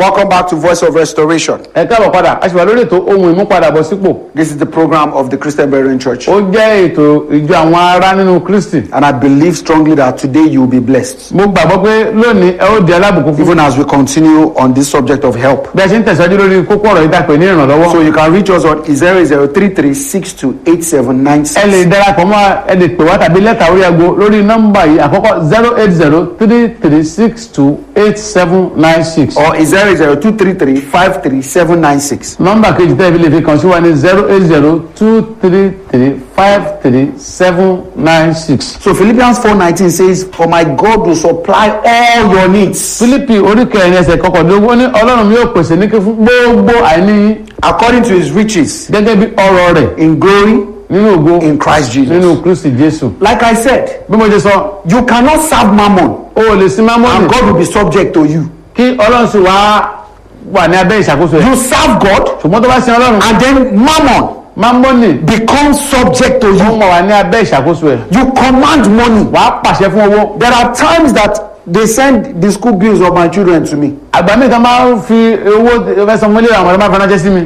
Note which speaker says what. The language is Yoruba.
Speaker 1: Welcome back to Voice of Restoration.
Speaker 2: ẹ káàbọ̀ padà a sì wà lórí ètò ohun ìmúpadàbọ̀sípò
Speaker 1: This is the program of the Christian Berean Church.
Speaker 2: ó jẹ́ ètò ìjọ àwọn ará nínú kristi
Speaker 1: And I believe strongly that today you will be blessed.
Speaker 2: mo gbàgbọ́ pé lónìí ẹ ó di alábùkún fún
Speaker 1: Even as we continue on this subject of help.
Speaker 2: bí a ṣe ń tẹ̀síwájú lórí kókó ọ̀rọ̀ ìdàpẹ̀ ní ìrànlọ́wọ́
Speaker 1: So you can reach us on 0033628796.
Speaker 2: ẹ lè darapọ̀ mọ́ ẹ lè pè wá tàbí lẹ́tà orí aago lórí nọ́mbà yìí àkọ́kọ́ zero eight zero three three six two eight seven nine six
Speaker 1: Or 0023353796.
Speaker 2: nọ́mbà kejì tẹ́ ẹ fi lè fi kàn sí wa ní zero eight zero two three three five three seven nine six.
Speaker 1: So Philippians 4:19 says, "For my God will supply all your needs
Speaker 2: Fílípì orí kẹrin ẹsẹ̀ kọkàndínlógún ó ní ọlọ́run mi yóò pèsè ní kí fún gbogbo àìní yín
Speaker 1: according to His riches
Speaker 2: gẹ́gẹ́ bí ọrọ̀ rẹ̀
Speaker 1: in glory
Speaker 2: nínú ògo
Speaker 1: in Christ Jesus."
Speaker 2: nínú kristi jésù.
Speaker 1: Like I said,
Speaker 2: bí mo ṣe sọ
Speaker 1: you cannot serve mammon
Speaker 2: o ò lè sin mámọ́nì
Speaker 1: and God will be subject to you.
Speaker 2: kí ọlọ́run sì wá wà ní abẹ́ ìṣàkóso ẹ̀
Speaker 1: You serve God
Speaker 2: ṣùgbọ́n tó bá sin ọlọ́run
Speaker 1: and then mammon
Speaker 2: mámọ́nì
Speaker 1: becomes subject to
Speaker 2: ó
Speaker 1: you.
Speaker 2: mọ̀ wà ní abẹ́ ìṣàkóso ẹ̀
Speaker 1: You command money.
Speaker 2: wàá pàṣẹ fún owó.
Speaker 1: There are times that they send the school bills of my children to me.
Speaker 2: àgbà mi kan máa ń fi owó fẹsẹ̀ mọ́lẹ̀ àwọn ọmọdé máa fi ránṣẹ́ sí mi.